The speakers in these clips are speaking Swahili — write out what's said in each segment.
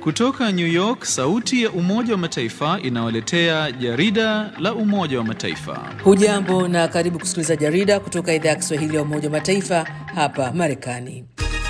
Kutoka New York, sauti ya Umoja wa Mataifa inawaletea jarida la Umoja wa Mataifa. Hujambo na karibu kusikiliza jarida kutoka idhaa ya Kiswahili ya Umoja wa Mataifa hapa Marekani.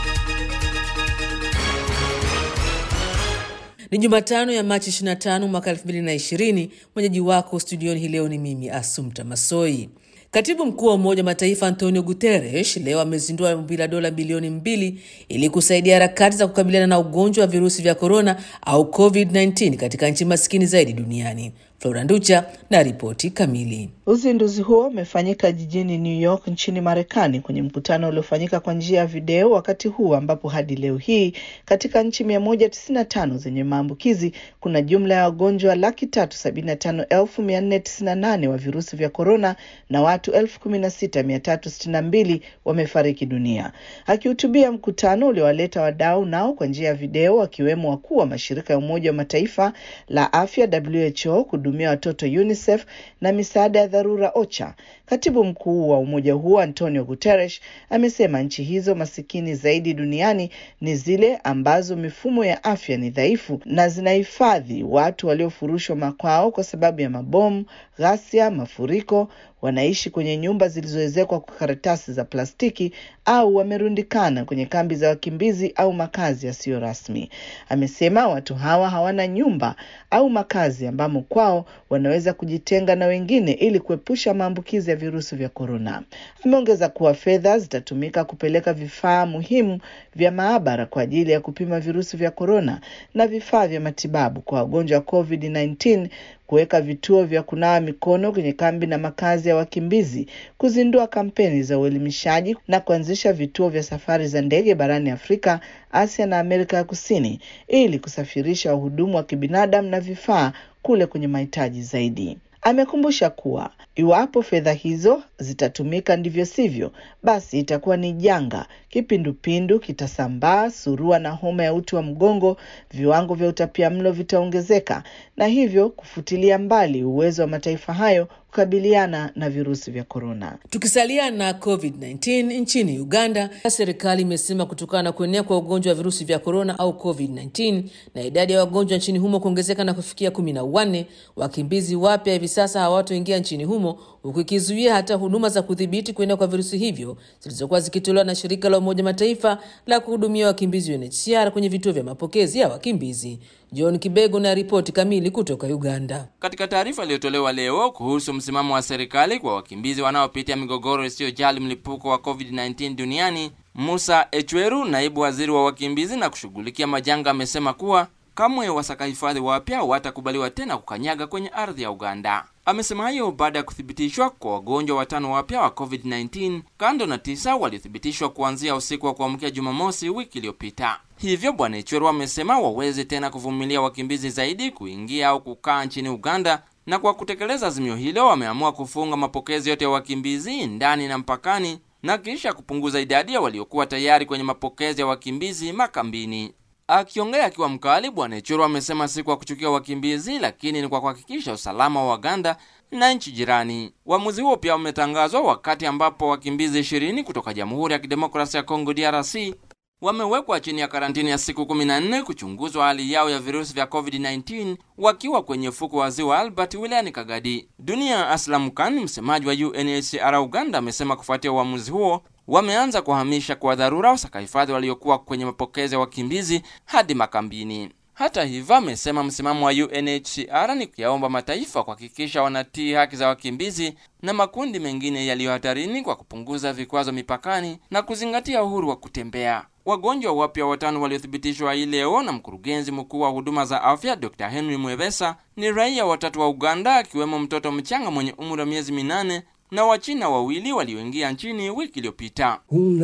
Ni Jumatano ya Machi 25 mwaka 2020. Mwenyeji wako studioni hii leo ni mimi Asumta Masoi. Katibu mkuu wa Umoja wa Mataifa Antonio Guterres leo amezindua ombi la dola bilioni mbili ili kusaidia harakati za kukabiliana na ugonjwa wa virusi vya korona au COVID-19 katika nchi maskini zaidi duniani. Flora Nducha na ripoti kamili. Uzinduzi huo umefanyika jijini New York nchini Marekani kwenye mkutano uliofanyika kwa njia ya video, wakati huu ambapo hadi leo hii katika nchi mia moja tisini na tano zenye maambukizi kuna jumla ya wagonjwa laki tatu sabini na tano elfu mia nne tisini na nane wa virusi vya korona na watu elfu kumi na sita mia tatu sitini na mbili wamefariki dunia. Akihutubia mkutano uliowaleta wadau nao kwa njia ya video, wakiwemo wakuu wa mashirika ya Umoja wa Mataifa la afya WHO kuhudumia watoto UNICEF na misaada ya dharura OCHA. Katibu mkuu wa umoja huo Antonio Guterres amesema nchi hizo masikini zaidi duniani ni zile ambazo mifumo ya afya ni dhaifu na zinahifadhi watu waliofurushwa makwao kwa sababu ya mabomu, ghasia, mafuriko wanaishi kwenye nyumba zilizoezekwa kwa karatasi za plastiki au wamerundikana kwenye kambi za wakimbizi au makazi yasiyo rasmi. Amesema watu hawa hawana nyumba au makazi ambamo kwao wanaweza kujitenga na wengine ili kuepusha maambukizi ya virusi vya korona. Ameongeza kuwa fedha zitatumika kupeleka vifaa muhimu vya maabara kwa ajili ya kupima virusi vya korona na vifaa vya matibabu kwa wagonjwa wa COVID-19 kuweka vituo vya kunawa mikono kwenye kambi na makazi ya wakimbizi, kuzindua kampeni za uelimishaji na kuanzisha vituo vya safari za ndege barani Afrika, Asia na Amerika ya Kusini ili kusafirisha wahudumu wa kibinadamu na vifaa kule kwenye mahitaji zaidi. Amekumbusha kuwa iwapo fedha hizo zitatumika ndivyo sivyo, basi itakuwa ni janga. Kipindupindu kitasambaa, surua na homa ya uti wa mgongo, viwango vya utapiamlo vitaongezeka, na hivyo kufutilia mbali uwezo wa mataifa hayo kukabiliana na virusi vya korona. Tukisalia na COVID-19 nchini Uganda, serikali imesema kutokana na kuenea kwa ugonjwa wa virusi vya korona au COVID-19 na idadi ya wagonjwa nchini humo kuongezeka na kufikia kumi na wanne, wakimbizi wapya hivi sasa hawatoingia nchini humo, huku ikizuia hata huduma za kudhibiti kuenea kwa virusi hivyo zilizokuwa zikitolewa na shirika la Umoja Mataifa la kuhudumia wakimbizi UNHCR kwenye vituo vya mapokezi ya wakimbizi. John Kibego na ripoti kamili kutoka Uganda. Katika taarifa iliyotolewa leo kuhusu msimamo wa serikali kwa wakimbizi wanaopitia migogoro isiyojali mlipuko wa COVID-19 duniani, Musa Echweru, naibu waziri wa wakimbizi na kushughulikia majanga, amesema kuwa kamwe wasaka hifadhi wapya hawatakubaliwa tena kukanyaga kwenye ardhi ya Uganda. Amesema hayo baada ya kuthibitishwa kwa wagonjwa watano wapya wa COVID-19 kando na tisa waliothibitishwa kuanzia usiku wa kuamkia Jumamosi wiki iliyopita. Hivyo Bwana Ichweru amesema waweze tena kuvumilia wakimbizi zaidi kuingia au kukaa nchini Uganda, na kwa kutekeleza azimio hilo wameamua kufunga mapokezi yote ya wakimbizi ndani na mpakani na kisha kupunguza idadi ya waliokuwa tayari kwenye mapokezi ya wakimbizi makambini. Akiongea akiwa mkali, Bwana Ichweru amesema si kwa kuchukia wakimbizi, lakini ni kwa kuhakikisha usalama wa Uganda na nchi jirani. Uamuzi huo pia umetangazwa wakati ambapo wakimbizi ishirini kutoka Jamhuri ya Kidemokrasia ya Kongo DRC wamewekwa chini ya karantini ya siku 14 kuchunguzwa hali yao ya virusi vya COVID-19 wakiwa kwenye fuko wa ziwa Albert wilayani Kagadi. Dunia Aslam Khan, msemaji wa UNHCR Uganda, amesema kufuatia uamuzi huo wameanza kuhamisha kwa dharura wasakahifadhi waliokuwa kwenye mapokezi ya wakimbizi hadi makambini. Hata hivyo, amesema msimamo wa UNHCR ni kuyaomba mataifa kuhakikisha wanatii haki za wakimbizi na makundi mengine yaliyo hatarini kwa kupunguza vikwazo mipakani na kuzingatia uhuru wa kutembea. Wagonjwa wapya watano waliothibitishwa hii leo na mkurugenzi mkuu wa huduma za afya Dr. Henry Mwebesa ni raia watatu wa Uganda, akiwemo mtoto mchanga mwenye umri wa miezi minane na Wachina wawili walioingia nchini wiki iliyopita.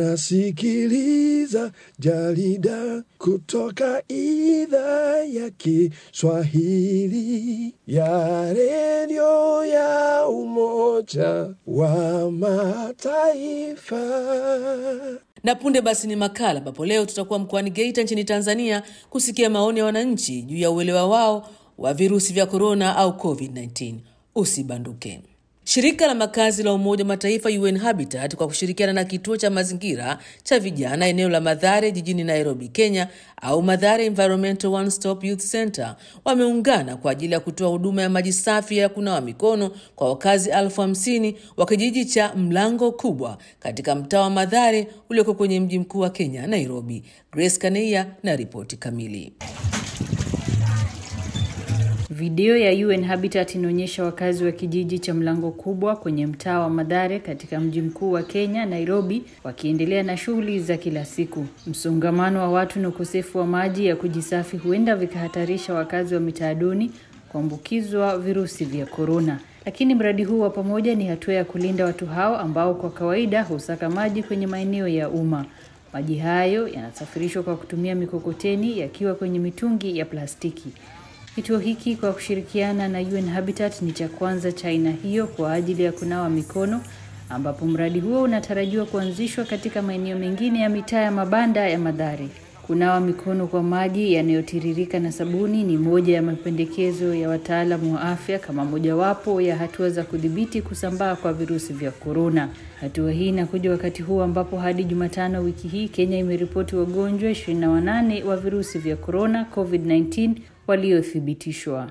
Unasikiliza jarida kutoka idhaa ya Kiswahili ya redio ya Umoja wa Mataifa. Na punde basi ni makala ambapo leo tutakuwa mkoani Geita nchini Tanzania kusikia maoni ya wananchi juu ya uelewa wao wa virusi vya korona au COVID-19. Usibanduke. Shirika la makazi la Umoja wa Mataifa UN Habitat kwa kushirikiana na kituo cha mazingira cha vijana eneo la Madhare jijini Nairobi, Kenya au Madhare Environmental One Stop Youth Center wameungana kwa ajili ya kutoa huduma ya maji safi ya kunawa mikono kwa wakazi elfu hamsini wa kijiji cha Mlango Kubwa katika mtaa wa Madhare ulioko kwenye mji mkuu wa Kenya, Nairobi. Grace Kaneia na ripoti kamili. Video ya UN Habitat inaonyesha wakazi wa kijiji cha Mlango Kubwa kwenye mtaa wa Madhare katika mji mkuu wa Kenya, Nairobi, wakiendelea na shughuli za kila siku. Msongamano wa watu na ukosefu wa maji ya kujisafi huenda vikahatarisha wakazi wa mitaa duni kuambukizwa virusi vya korona. Lakini mradi huu wa pamoja ni hatua ya kulinda watu hao ambao kwa kawaida husaka maji kwenye maeneo ya umma. Maji hayo yanasafirishwa kwa kutumia mikokoteni yakiwa kwenye mitungi ya plastiki. Kituo hiki kwa kushirikiana na UN Habitat ni cha kwanza cha aina hiyo kwa ajili ya kunawa mikono, ambapo mradi huo unatarajiwa kuanzishwa katika maeneo mengine ya mitaa ya mabanda ya Madhare. Kunawa mikono kwa maji yanayotiririka na sabuni ni moja ya mapendekezo ya wataalamu wa afya kama mojawapo ya hatua za kudhibiti kusambaa kwa virusi vya korona. Hatua hii inakuja wakati huu ambapo hadi Jumatano wiki hii Kenya imeripoti wagonjwa 28 wa virusi vya korona COVID-19 waliothibitishwa.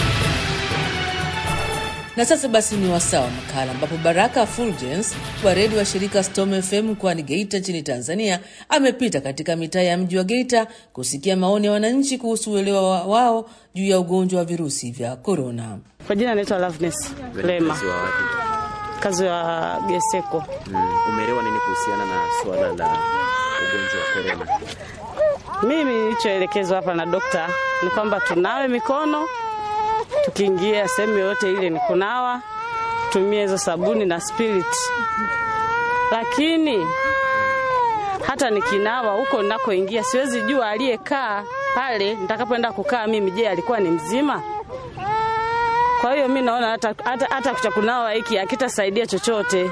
Na sasa basi ni wasaa wa makala ambapo Baraka Fulgence wa redio wa shirika Storm FM mkoani Geita nchini Tanzania amepita katika mitaa ya mji wa Geita kusikia maoni ya wananchi kuhusu uelewa wa- wao juu ya ugonjwa wa virusi vya korona. Kwa jina naitwa Loveness Lema, Mkazi wa wapi? kazi wa Geseko. Mm, umeelewa nini kuhusiana na suala la ugonjwa wa korona? Mimi nilichoelekezwa hapa na dokta ni kwamba tunawe mikono tukiingia sehemu yoyote ile, ni kunawa, tumie hizo sabuni na spirit. Lakini hata nikinawa huko ninakoingia, siwezi jua aliyekaa pale nitakapoenda kukaa mimi, je, alikuwa ni mzima? Kwa hiyo mi naona hata, hata, hata cha kunawa hiki hakitasaidia chochote.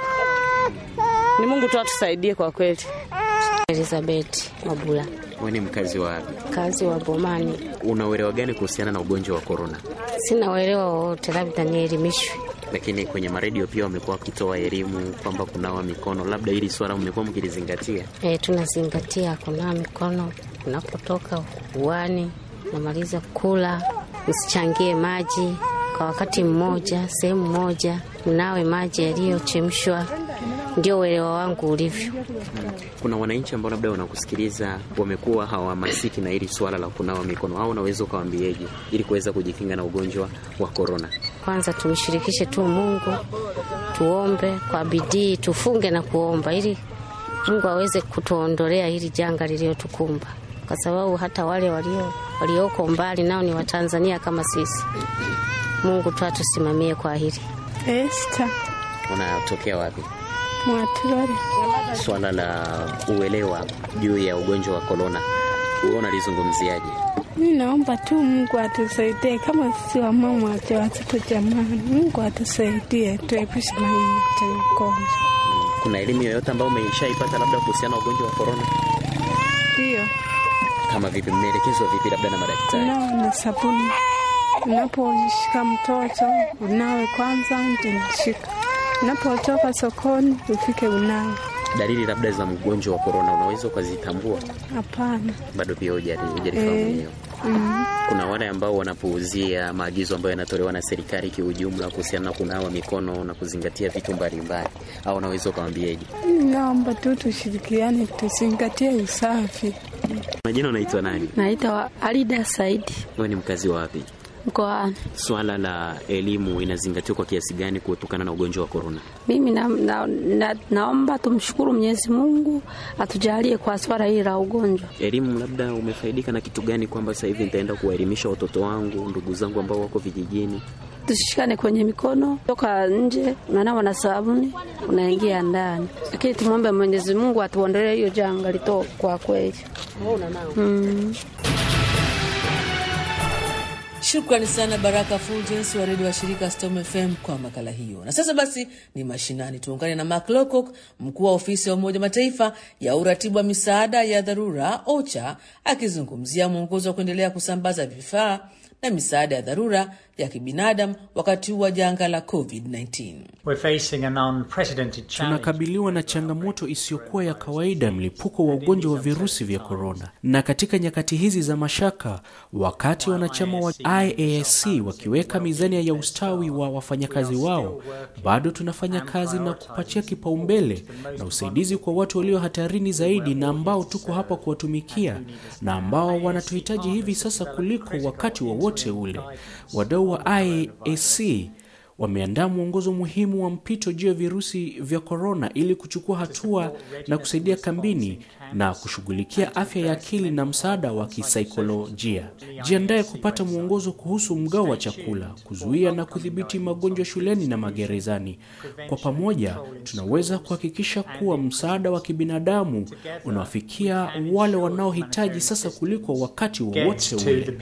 Ni Mungu tu atusaidie kwa kweli. Elizabeth Mabula, Wewe ni mkazi wa wapi? kazi wa Bomani. Una uelewa gani kuhusiana na ugonjwa wa korona? Sina uelewa wowote, labda nielimishwe. Lakini kwenye maredio pia wamekuwa wakitoa elimu kwamba kunawa mikono, labda hili swala mmekuwa mkilizingatia. E, tunazingatia kunawa mikono unapotoka uani, unamaliza kula, usichangie maji kwa wakati mmoja, sehemu moja, mnawe maji yaliyochemshwa. Ndio uelewa wangu ulivyo. Kuna wananchi ambao labda wanakusikiliza wamekuwa hawahamasiki na hili swala la kunawa mikono, au unaweza ukawaambieje ili kuweza kujikinga na ugonjwa wa korona? Kwanza tumshirikishe tu Mungu, tuombe kwa bidii, tufunge na kuomba ili Mungu aweze kutuondolea hili janga lililotukumba, kwa sababu hata wale walio walioko mbali nao ni Watanzania kama sisi. Mungu tu atusimamie kwa hili. Esta Unatokea wapi? Mwaturore. Swala la uelewa juu ya ugonjwa wa korona, wewe unalizungumziaje? Mi naomba tu Mungu atusaidie kama sisi wamama wacha watoto jamani, Mungu atusaidie tuepushe na hii cha ugonjwa. Kuna elimu yoyote ambayo umeishaipata labda kuhusiana na ugonjwa wa korona? Ndio Kama vipi, mmeelekezwa vipi labda na madaktari? unawe na sabuni, unaposhika mtoto unawe kwanza, ndio shika. Unapotoka sokoni ufike unawe. Dalili labda za mgonjwa wa korona unaweza ukazitambua? Hapana. Bado pia hujali- hujalifahamu Eh. hiyo. Mm. Kuna wale ambao wanapuuzia maagizo ambayo yanatolewa na serikali kiujumla kuhusiana na kunawa mikono na kuzingatia vitu mbalimbali, au unaweza ukawambieje? Naomba tu tushirikiane, tuzingatie usafi. Majina unaitwa nani? Naitwa Alida Saidi Wewe ni mkazi wa wapi? mkoani. Swala la elimu inazingatiwa kwa kiasi gani kutokana na ugonjwa wa korona? Mimi na, na, na, naomba tumshukuru Mwenyezi Mungu atujalie kwa swala hili la ugonjwa. Elimu labda umefaidika na kitu gani, kwamba sasa hivi nitaenda kuwaelimisha watoto wangu, ndugu zangu ambao wako vijijini? Tusishikane kwenye mikono, toka nje unanawa na sabuni, unaingia ndani, lakini tumwombe Mwenyezi Mungu atuondolee hiyo janga lito kwa kweli. Mm. Shukrani sana Baraka Fulgence wa redio wa shirika Storm FM kwa makala hiyo. Na sasa basi ni mashinani, tuungane na Mark Lowcock, mkuu wa ofisi ya Umoja Mataifa ya uratibu wa misaada ya dharura OCHA, akizungumzia mwongozo wa kuendelea kusambaza vifaa na misaada ya dharura ya kibinadamu wakati huu wa janga la COVID-19. Tunakabiliwa na changamoto isiyokuwa ya kawaida, mlipuko wa ugonjwa wa virusi vya korona. Na katika nyakati hizi za mashaka, wakati wanachama wa IASC wakiweka mizani ya ustawi wa wafanyakazi wao, bado tunafanya kazi na kupatia kipaumbele na usaidizi kwa watu walio hatarini zaidi na ambao tuko hapa kuwatumikia na ambao wanatuhitaji hivi sasa kuliko wakati wowote wa ule. Wadau wa IASC wameandaa mwongozo muhimu wa mpito juu ya virusi vya korona ili kuchukua hatua na kusaidia kambini na kushughulikia afya ya akili na msaada wa kisaikolojia. Jiandaye kupata mwongozo kuhusu mgao wa chakula, kuzuia na kudhibiti magonjwa shuleni na magerezani. Kwa pamoja, tunaweza kuhakikisha kuwa msaada wa kibinadamu unawafikia wale wanaohitaji sasa kuliko wakati wowote ule.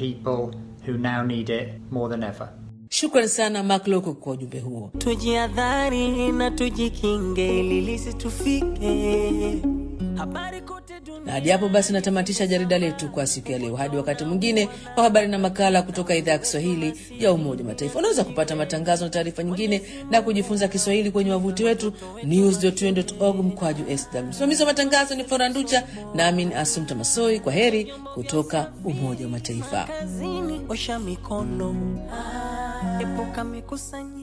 Shukrani sana Mark Loko kwa ujumbe huo. Tujiadhari na tujikinge ili lisitufike. Habari kote Na hadi hapo basi natamatisha jarida letu kwa siku ya leo. Hadi wakati mwingine kwa habari na makala kutoka idhaa ya Kiswahili ya Umoja wa Mataifa. Unaweza kupata matangazo na taarifa nyingine na kujifunza Kiswahili kwenye wavuti wetu news.un.org mkwaju sw. Msimamizi wa matangazo ni Flora Nducha nami ni Asumta Masoi. Kwa heri kutoka Umoja wa Mataifa. kazini, osha mikono, epuka mikusanyiko.